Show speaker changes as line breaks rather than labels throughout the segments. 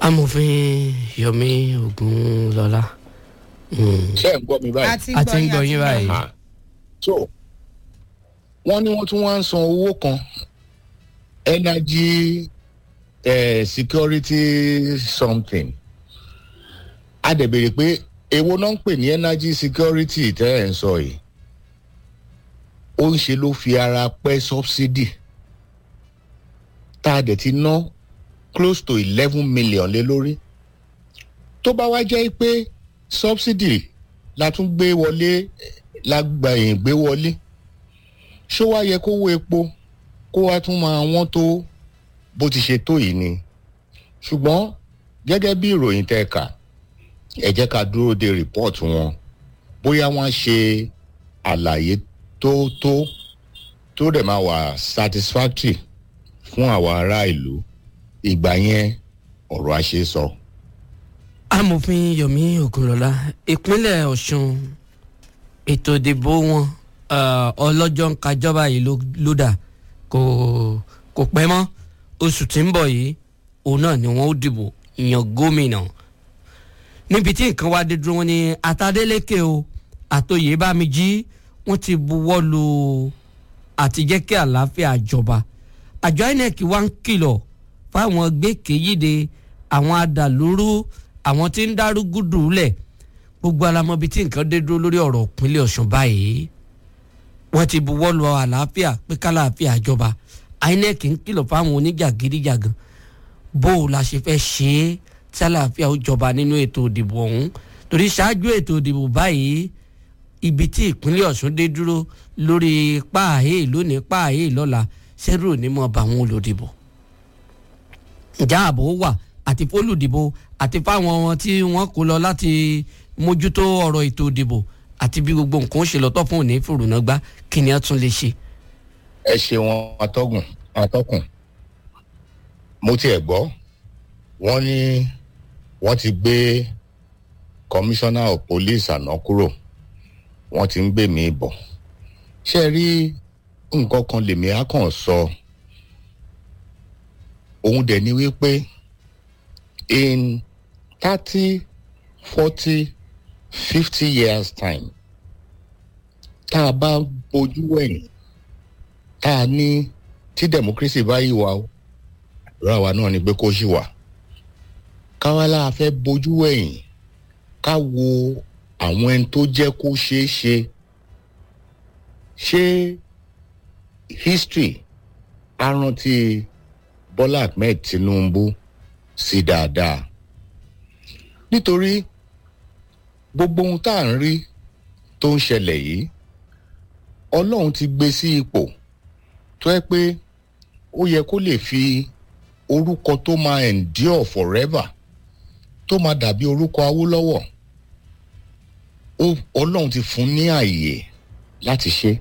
amòfin yomi ogunlọlá
ṣé ẹ̀ ń gbọ́ mi
a
báyìí.
ti
a ti ń gbọ́ yín
a
báyìí.
Aha. so wọ́n ní wọ́n tún wá ń san owó kan energy eh, security something a dẹ̀ béèrè pé èwo náà ń pè ní energy security tẹ́ ẹ̀ ń sọ yìí ó ń ṣe ló fi ara pẹ́ subsidy tá a dẹ̀ ti ná close to eleven million lé lórí tó bá wá jẹ́ pé subsidy la tún gbé wọlé la gbà yín gbé wọlé ṣó wá yẹ kówó epo kó wá tún máa wọ́n tó bó ti ṣe tó yìí ni ṣùgbọ́n gẹ́gẹ́ bí ìròyìn tẹ́ kà ẹ jẹ́ ká dúró de report wọn bóyá wọ́n ṣe àlàyé tó tó tó dẹ̀ máa wà satisfactory fún àwa ará ìlú ìgbà yẹn ọ̀rọ̀ àṣẹ sọ. So
amòfin yomi ogunlọlá ìpínlẹ̀ ọ̀ṣun ètò ìdìbò wọn eh, ọlọ́jọ́ ń kájọba yìí ló- ló dà kò kò pẹ́ mọ́ oṣù tí ń bọ̀ yìí òun náà ni wọ́n ó dìbò yan gómìnà níbi tí nǹkan wá dé dúró wọn ni atadélékè o àtòyè bámijí wọ́n ti buwọ́ lu àti jẹ́ kí àlàáfíà jọba àjọ inec wá ń kìlọ̀ fáwọn gbẹ́kẹ̀yìde àwọn adàlúrú àwọn tí ń dárúgúdù lẹ̀ gbogbo alamọbi tí nǹkan dé dúró lórí ọ̀rọ̀ ìpínlẹ̀ ọ̀ṣun báyìí wọ́n ti buwọ́ lu àlàáfíà pé kálàáfíà jọba inec ń kìlọ̀ fáwọn oníjàgídíjàgan bó o la ṣe fẹ́ ṣe é tí àlàáfíà ó jọba nínú ètò ìdìbò ọ̀hún torí ṣáájú ètò ìdìbò báyìí ibi tí ìpínlẹ̀ ọ̀ṣun dé dúró lórí páàhé lónìí páàhé lọ́la ṣẹ́rù ò ní mọ̀ bá àwọn olùdìbò ìjà ààbò wà àti fólùdìbò àti fáwọn wọn tí wọ́n kó lọ láti mójútó ọ̀rọ̀ ètò ìdìbò àti bí gbogbo nǹkan ó ṣe lọ́tọ̀ fún òní fòrùnàgbá kí ni a tún lè ṣe.
ẹ ṣeun atọ́gùn atọ́kùn mo tiẹ̀ gbọ́ wọ́n ní wọ́n ti gbé commissioner of police àná kúrò wọ́n ti ń gbé mi bọ̀ ṣé ẹ rí nǹkan kan lèmi á kàn sọ òun dẹ̀ ni wípé in thirty forty fifty years time tá a bá bójú wẹ̀yìn tá a ní tí democracy bá yí wa o àdúrà wa náà ni pé kó ṣì wà káwálà fẹ́ bójú ẹ̀yìn ká wo àwọn ẹni tó jẹ́ kó ṣeé ṣe ṣé history á rántí bọ́lá ahmed tinubu sí dáadáa nítorí gbogbo ohun tá à ń rí tó ń ṣẹlẹ̀ yìí ọlọ́run ti gbé sí ipò tó yẹ pé ó yẹ kó lè fi orúkọ tó máa endure forever tó máa dàbí orúkọ awólọ́wọ̀ ó- ọlọ́run ti fún ní àyè láti ṣe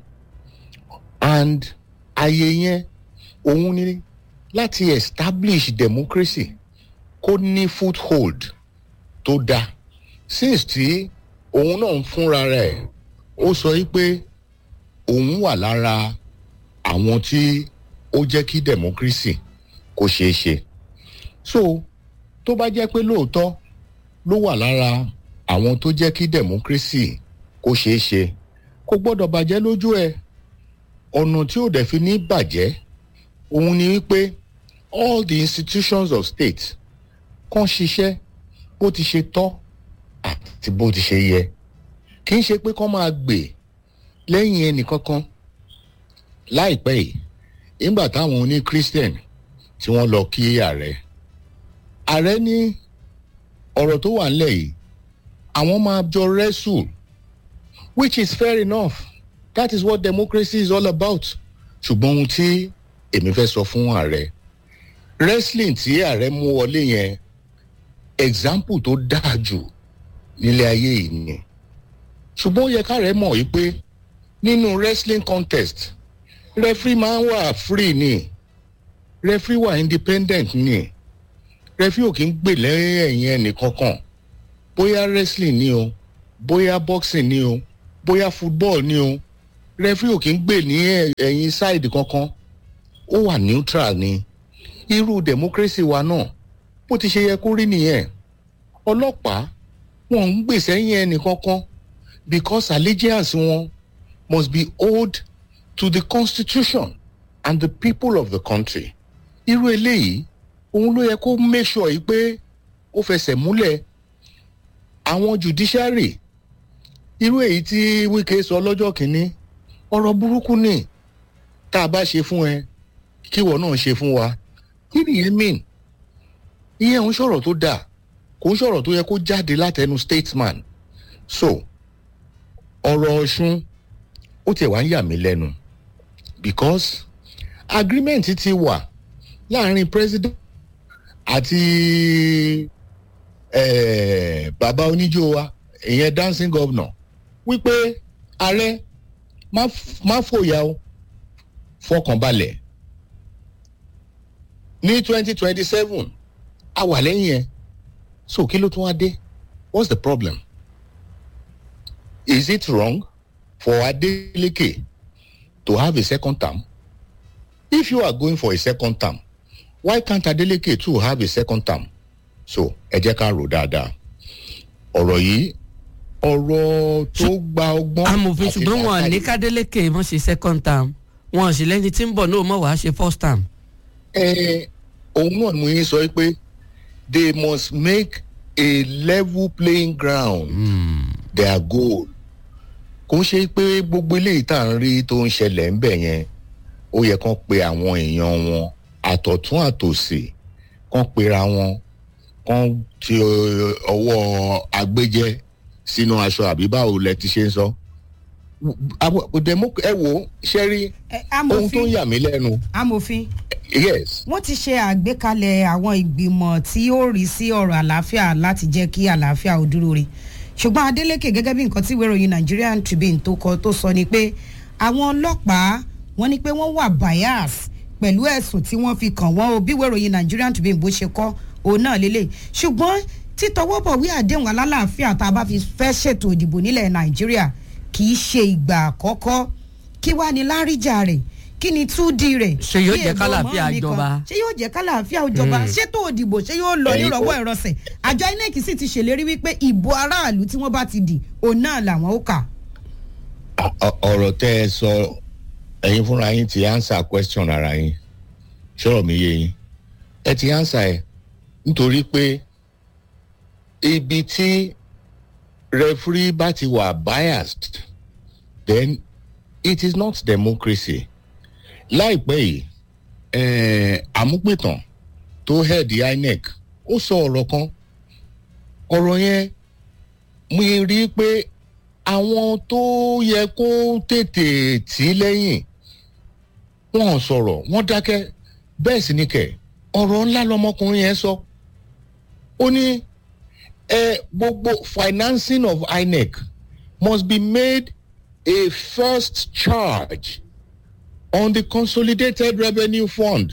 and àyè yẹn òun ni láti establish democracy kó ní foothold tó dáa since tí òun náà ń fúnra rẹ̀ ó sọ yí pé òun wà lára àwọn tí ó jẹ́ kí democracy kó ṣeé ṣe so tó bá jẹ́ pé lóòótọ́ ló wà lára àwọn tó jẹ́ kí democracy kó ṣeé ṣe kò gbọ́dọ̀ bàjẹ́ lójú ẹ̀ ọ̀nà tí ò dẹ̀ fi ní bàjẹ́ òun ni wípé all the institutions of state kàn ṣiṣẹ́ bó ti ṣe tọ́ àti bó ti ṣe yẹ kì í ṣe pé kán máa gbè lẹ́yìn ẹnìkankan láìpẹ́ yìí nígbà táwọn oní christian tí wọ́n lọ kí ààrẹ ààrẹ ní ọ̀rọ̀ tó wà nílẹ̀ yìí àwọn máa jọ wrestle which is fair enough that is what democracy is all about ṣùgbọ́n ohun tí èmi fẹ́ sọ fún ààrẹ wrestling tí ààrẹ mú wọlé yẹn example tó dáa jù nílé ayé yìí ni ṣùgbọ́n ó yẹ káàrẹ́ mọ̀ yìí pé nínú wrestling contest referee máa ń wà free ni referee wà independent ni referee ò kí ń gbè lẹ́yìn ẹ̀yìn ẹnìkankan bóyá wrestling ni o bóyá boxing ni o bóyá football ni o referee ò kí ń gbè ní ẹ̀- ẹ̀yìn side kankan ó wà neutral ni irú democracy wa náà bó ti ṣe yẹ kó rí nìyẹn ọlọ́pàá wọn ń gbèsè yẹn ẹnìkankan because allegiance wọn must be owed to the constitution and the people of the country irú eléyìí òun ló yẹ kó make sure yìí pé ó fẹsẹ̀ múlẹ̀ àwọn judiciary irú èyí tí wike sọ lọ́jọ́ kìíní ọ̀rọ̀ burúkú ni tá a bá ṣe fún ẹ kíwọ náà ṣe fún wa kí nìyẹn mean ìyẹn ń sọ̀rọ̀ tó dáa kò ń sọ̀rọ̀ tó yẹ kó jáde látẹnu statesman so ọ̀rọ̀ ọ̀ṣun ó tiẹ̀ wá ń yà mí lẹ́nu because agreement ti wà láàrin president àti eh, bàbá oníjó wa ìyẹn dancing governor wípé ààrẹ má f- má fòyà o fọkànbalẹ̀ ní twenty twenty seven a wà lẹ́yìn ẹ̀ so kí ló tún wá dé what's the problem is it wrong for adeleke to have a second term if you are going for a second term why can't adeleke too have a second term so ẹ jẹ́ ká rò dáadáa ọ̀rọ̀ yìí ọ̀rọ̀ tó gba ọgbọ́n
amòfin
àti
ṣùgbọ́n wọn ní
làákàyè.
kádélékè mọ̀ ṣe second term wọn sì lẹ́ni tí ń bọ̀ náà mọ̀ wá ṣe first term.
ẹ òun náà mú yín sọ pé they must make a level playing ground their goal kò ń ṣe pé gbogbo eléyìí tá à ń rí tó ń ṣẹlẹ̀ ń bẹ̀ yẹn ó yẹ kán pe àwọn èèyàn wọn àtọ̀tún àtòsì kán pera wọn kán ti ọ- ọwọ́ agbẹ́jẹ́ sínú aṣọ àbí báwo lẹ ti ṣe ń sọ. Àwọn- demo- ẹ wo ṣe rí
Ẹ,
ohun tó ń
amòfin
yà mí lẹ́nu
amòfin
yes
wọ́n ti ṣe àgbékalẹ̀ àwọn ìgbìmọ̀ tí ó rí sí ọ̀rọ̀ àlàáfíà láti jẹ́ kí àlàáfíà ò dúró re ṣùgbọ́n adeleke gẹ́gẹ́ bí nǹkan tí ìwé ìròyìn nigerian tribune tó kọ tó sọ ni pé àwọn ọlọ́pàá wọ́n ní pé wọ́n wà bias pẹ̀lú ẹ̀sùn tí wọ́n fi kàn wọ́n o bí ìwé ìròyìn nigerian tribune bó ṣe kọ́ òun náà lélẹ̀ ṣùgbọ́n títọwọ́bọ̀wé àdéhùn alálàáfíà tá a bá fi fẹ́ ṣètò ìdìbò nílẹ̀ nàìjíríà kì í ṣe ìgbà àkọ́kọ́ kí wàá ní láríjà rẹ̀ kí ni túdí rẹ̀
Ṣé yóò
bí
jẹ́
ègbò
kálàáfíà
mọ́ mi kan.
jọba?
ṣé yóò jẹ́ kálàáfíà òjọba ṣé tó òdìbò ṣé yóò lọ
Ẹ̀yin
nírọ̀wọ́
kọ́.
ìrọsẹ̀ àjọ inec sì ti ṣèlérí wípé ìbò aráàlú tí wọ́n bá ti dì òun náà làwọn ó kà.
Ọ- ọ- ọ̀rọ̀ tẹ́ ẹ sọ ẹ̀yin fúnra yín ti answer question ara yín ṣọ́rọ̀ mi yé yín ẹ ti answer ẹ nítorí pé ibi tí referee bá ti wà biased then it is not democracy láìpẹ́ yìí eh, àmúpẹ̀tàn tó head inec ó sọ ọ̀rọ̀ kan ọ̀rọ̀ yẹn mo rí i pé àwọn tó yẹ kó tètè tì í lẹ́yìn wọn ò sọ̀rọ̀ wọ́n dákẹ́ bẹ́ẹ̀ sì ni kẹ̀ ọ̀rọ̀ ńlá lọmọkùnrin yẹn sọ ó ní ẹ gbogbo financing of inec must be made a first charge on the consolidated revenue fund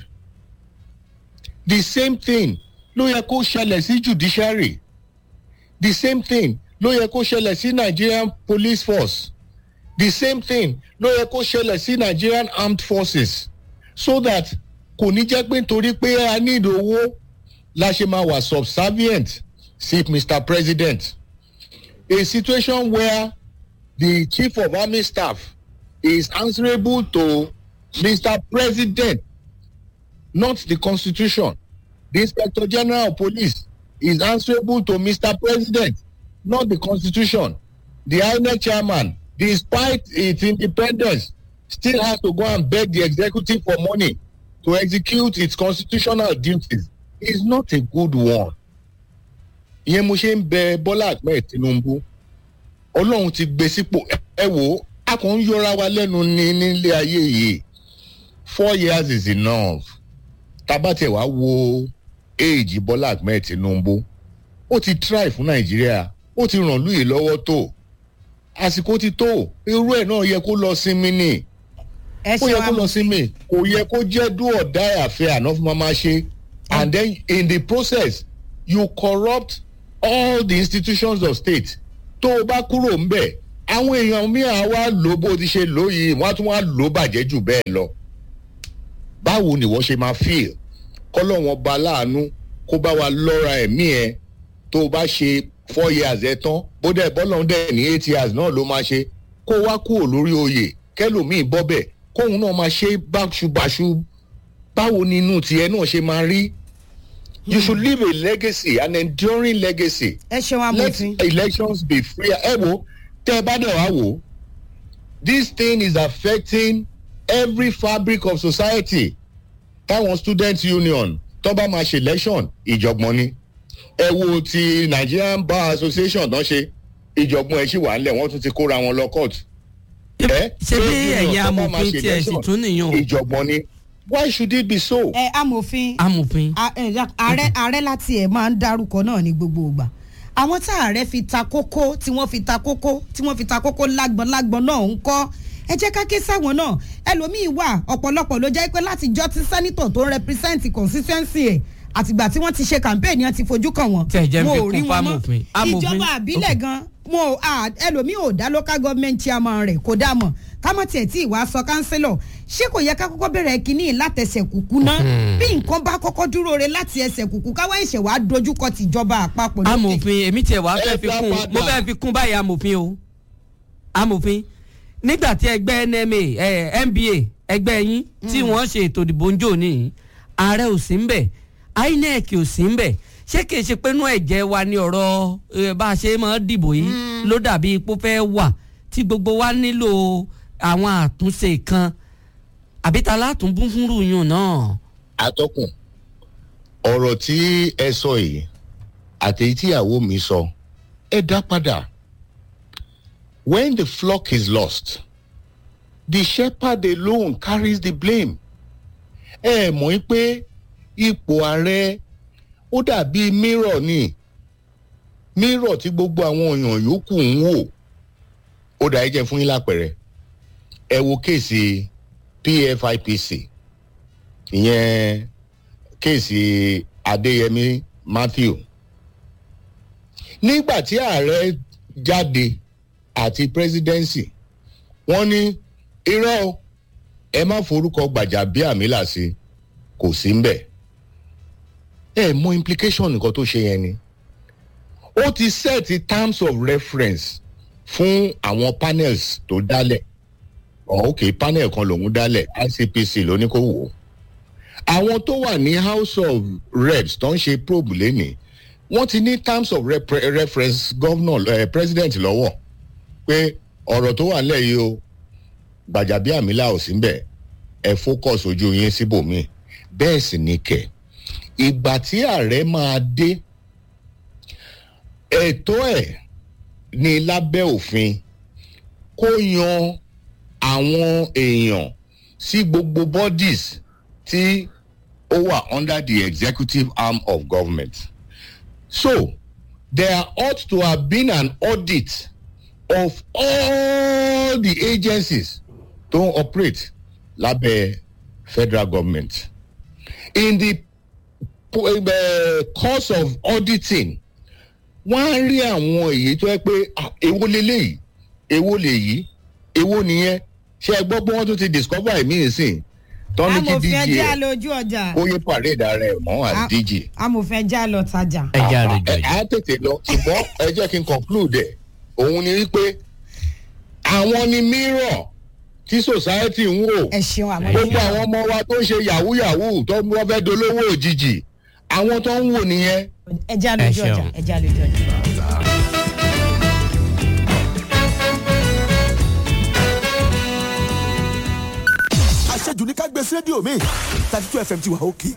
the same thing ló yẹ kó ṣẹlẹ̀ sí judiciary the same thing ló yẹ kó ṣẹlẹ̀ sí nigerian police force the same thing ló yẹ kó ṣẹlẹ̀ sí nigerian armed forces so that kò ní jẹ́ pé nítorí pé a need owó la ṣe máa wà subservient sí mr president a situation where the chief of army staff is answerable to mr president not the constitution the inspector general of police is answerable to mr president not the constitution the inec chairman despite its independence still has to go and beg the executive for money to execute its constitutional duties is not a good one. ìyẹn mo ṣe ń bẹ bọ́lá ahmed tinubu ọlọ́run ti gbé sípò ẹ- ẹ wò ó a kàn ń yọra wa lẹ́nu ní nílé ayé yìí four years is enough tabatẹ̀ wá wo éèjì bọ́lá ahmed tinubu ó ti try fún nàìjíríà ó ti ràn lóye lọ́wọ́ tó àsìkò ti tó irú ẹ̀ náà yẹ kó lọ sinmi ni
ẹ
ó
ṣe
yẹ
wa
kó lọ sinmi kò yẹ kó jẹ́ do or die affair àná fún máa ṣe and then in the process you corrupt all the institutions of state tó o bá kúrò ńbẹ̀ àwọn èèyàn mìíràn wá lò bó ti ṣe lò yìí wọ́n á tún wá lò bàjẹ́ jù bẹ́ẹ̀ lọ báwo ni wọ́n ṣe máa feel kọ́lọ́wọ́n ba láàánú kó bá wa lọ́ra ẹ̀mí ẹ tó o bá ṣe four years ẹ tán bó dẹ̀ bọ́lọ̀ ń dẹ̀ ní eight years náà ló máa ṣe kó wá kúrò lórí oyè kẹlòmíì bọ́bẹ̀ kóun náà máa ṣe báṣubàṣu báwo ni inú tiẹ̀ náà ṣe máa rí you should leave a legacy an enduring legacy
ẹ ṣeun
let
amòfin
elections be free ẹ wo tẹ ẹ bá dẹ̀ wá wò this thing is affecting every fabric of society táwọn student union tó bá máa ṣe election ìjọ̀gbọ̀n ni ẹ wo ti nigerian bar association tán ṣe ìjọ̀gbọ̀n ẹ̀ ṣì wà ńlẹ̀ wọ́n tún ti kóra wọn lọ court. ẹ
ṣé bí
trade union
ẹ̀yin
tó bá máa
amòfin
ṣe
tiẹ̀ sì
election,
tún nìyàn o.
ìjọ̀gbọ̀n ni why should it be so.
ẹ amòfin
amòfin
a- ẹ, ya- ààrẹ ààrẹ láti ẹ̀ máa ń dárúkọ náà ní gbogbo ìgbà àwọn tá ààrẹ fi ta kókó tí wọ́n fi ta kókó tí wọ́n fi ta kókó lágbọ̀n lágbọ̀n náà ń kọ́ ẹ jẹ́ ká ké sáwọn náà ẹlòmíín wà ọ̀pọ̀lọpọ̀ ló jẹ́ pé láti jọ́ tí sẹ́nitọ̀ tó ń represent constituency ẹ̀ àtìgbà tí wọ́n ti ṣe campaign yẹn ti fojú kàn wọ́n
Tí ẹ jẹ́ ń
wọn
fi
ò rí
kún
wọn mọ́
fámòfin. Amòfin.
ìjọba àbílẹ̀ gan wọn ò à ẹlòmíín ò dá local government chairman rẹ̀ kó dá mọ̀ kámọ́ tiẹ̀ tí ìwà sọ kánsílọ̀ ṣé kò yẹ ká kọ́kọ́ bẹ̀rẹ̀ kínní látẹsẹ̀ kúkú ná bí nǹkan bá kọ́kọ́ dúró re láti ẹsẹ̀ kúkú káwá ìṣẹ̀ wàá dojúkọ tìjọba àpapọ̀ lókè.
amòfin èmi tiẹ̀ wá fẹ́
Ẹ
fi
dá
kún
padà.
mo fẹ́ fi kún báyìí amòfin o amòfin nígbà tí ẹgbẹ́ nma eh, nba ẹgbẹ́ yín tí wọ́n ṣe ètò ìdìbò ń jò ní ààrẹ ò sí ń bẹ̀ inec ò sí ń bẹ̀ ṣé kìí ṣe pé inú ẹ̀jẹ̀ wa ni ọ̀rọ̀ eh, bá a ṣe máa dìbò yìí ló dàbí ipò fẹ́ wà tí gbogbo wa nílò àwọn àtúnṣe kan àbí ta látún bún fúnrú yùn náà.
atọ́kùn ọ̀rọ̀ tí ẹ sọ yìí àti èyí tíyàwó mi sọ ẹ dá padà when the flock is lost the shepherd alone carries the blame ẹ mọ̀ í pé ipò ààrẹ ó dàbí mirror ni mirror tí gbogbo àwọn èèyàn yòókù ń wò ó dà ẹ jẹ́ fún yín lápẹ̀rẹ̀ ẹ wo kéèsì pfipc ìyẹn kéèsì adéyẹmí matthew nígbà tí ààrẹ jáde àti presidency wọ́n ní irọ́ o, ẹ má forúkọ gbàjàbíàmílà sí kò sí ń bẹ̀ ẹ mọ implication nǹkan tó ṣe yẹn ni ó ti set terms of reference fún àwọn panels tó dálẹ̀ oh, ok panel kan lòún dálẹ̀ icpc ló ní kó wò ó àwọn tó wà ní house of reps tó ń ṣe probe lénìí wọ́n ti ní terms of repre reference governor eh, president lọ́wọ́ pé ọ̀rọ̀ tó wà nílẹ̀ yìí o gbàjàbíàmílà ò sí bẹ̀ ẹ focus ojú yín síbòmíì bẹ́ẹ̀ sì ni kẹ̀ ìgbà tí ààrẹ máa dé ẹ̀tọ́ ẹ̀ ní lábẹ́ òfin kó yan àwọn èèyàn sí gbogbo bodies tí ó wà under the executive arm of government. So there ought to have been an audit of all the agencies tó ń operate lábẹ́ federal government. In the uh, course of auditing wọ́n á rí àwọn èyí tó yẹ pé ah, èwo leléyìí èwo lèyí èwo nìyẹn ṣé ẹ gbọ́ pé wọ́n tún ti discover ẹ̀mí ìsìn tọ́ni kí
amòfin
dj
ẹjẹ́
ẹ̀
àlọ́ ojú ọjà
ó yẹ parade ara ẹ̀ mọ́
Ah.
àti dj.
amòfin ẹjẹ́ àlọ́ tajà.
ẹja rẹ
ẹ
jọjọ.
á tètè lọ ṣùgbọ́n ẹ jẹ́ kí n conclude ẹ̀ òun ni wípé àwọn ni mirror tí society ń wò
ẹ ṣeun àmọ́
gbogbo àwọn ọmọ wa tó ń ṣe yahoo yahoo tó ń wọ́n fẹ́ dolówó òjijì àwọn tó ń wò nìyẹn.
ẹjẹ́ àlọ́
Ẹ
ojú ọjà
ṣeun.
ẹjẹ́ àlọ́ ojú ọjà.
àṣejù ní ká gbé sí rédíò mi thirty two fm ti wà òkè.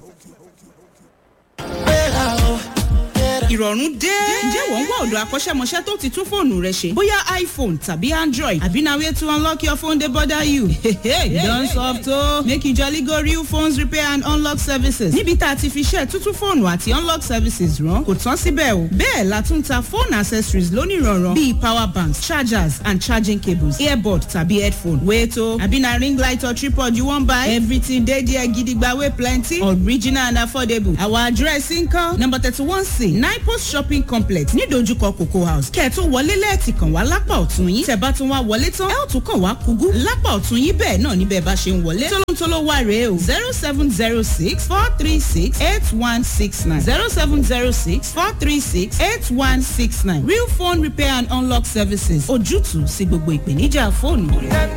ìrọ̀rùn dé. ǹjẹ́ wọ́n ń wá ọ̀dọ̀ akọ́ṣẹ́mọṣẹ́ tó ti tún fóònù rẹ ṣe? bóyá iphone tàbí android àbí na way to unlock your phone dey bother you. you don soft o. make you jolly go real phones repair and unlock services. níbi tá a ti fi ṣe tuntun fóònù àti unlock services rán kò tán síbẹ̀ o. bẹ́ẹ̀ la tún ta phone accessories lónìrànràn bíi power banks chargers and charging cables earbud tàbí headphone. wait o àbí na ring light or tripod you wan buy? everything dey there gidigba wey plenty original and affordable. our address nkan number thirty one c nine ipost shopping complex nídojúkọ cocoa house kẹ́ ẹ̀ tó wọlé lẹ́ẹ̀tì kàn wá lápá ọ̀tún yín tẹ̀ bá tún wá wọlé tán ẹ ó tún kàn wá kúgú lápá ọ̀tún yín bẹ́ẹ̀ náà níbẹ̀ bá ṣe ń wọlé tólóńtóló wà rèé o zero seven zero six four three six eight one six nine zero seven zero six four three six eight one six nine real phone repair and unlock services ojútùú sí gbogbo ìpèníjà fóònù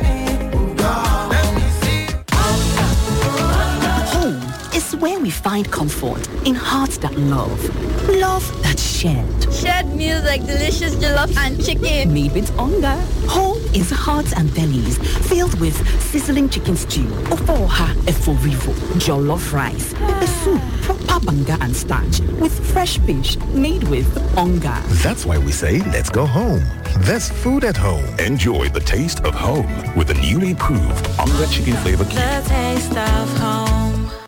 Home is where we find comfort in hearts that love, love that shared.
Shared meals like delicious jollof and chicken.
Made with hunger. Home is hearts and bellies filled with sizzling chicken stew, ofoha eforivo, jollof rice, pepper soup, proper banga and starch with fresh fish made with hunger.
That's why we say let's go home. There's food at home.
Enjoy the taste of home with the newly proved Onga Chicken Flavor Cube.
The taste of home.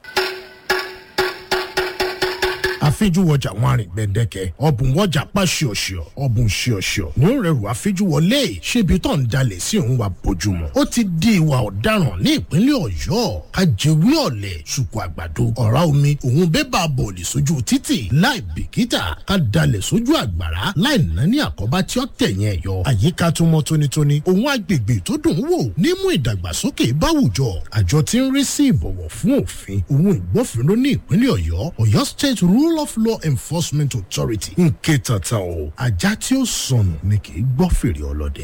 àfijúwọjà wọn àrìn gbẹdẹkẹ ọbùn wọjà pa ṣíọṣíọ ọbùn ṣíọṣíọ ní ó rẹrù àfijúwọlé ṣébi tó ń dalẹ̀ sí òun wa bójúmọ́ ó ti di ìwà ọ̀daràn ní ìpínlẹ̀ ọ̀yọ́ ajẹ́wé ọ̀lẹ̀ ṣùkú àgbàdo ọ̀rá omi òun bébà bọ̀ọ̀lì sójú títì láì bìkítà ká dalẹ̀ sójú àgbàrá láì nání àkọ́bá tí ó tẹ̀yìn ẹ̀yọ àyíká tó mọ́ tónítóní òun agbègbè tó dùn ún wò nímú ìdàgbàsókè báwùjọ àjọ tí ń rí sí ìbọ̀wọ̀ fún òfin òun ìgbófinró ní ìpínlẹ̀ ọ̀yọ́ ọ̀yọ́ state rule of law enforcement authority ń ké tata o ajá tí ó sọnù ni kì í gbọ́ fèrè ọlọ́dẹ.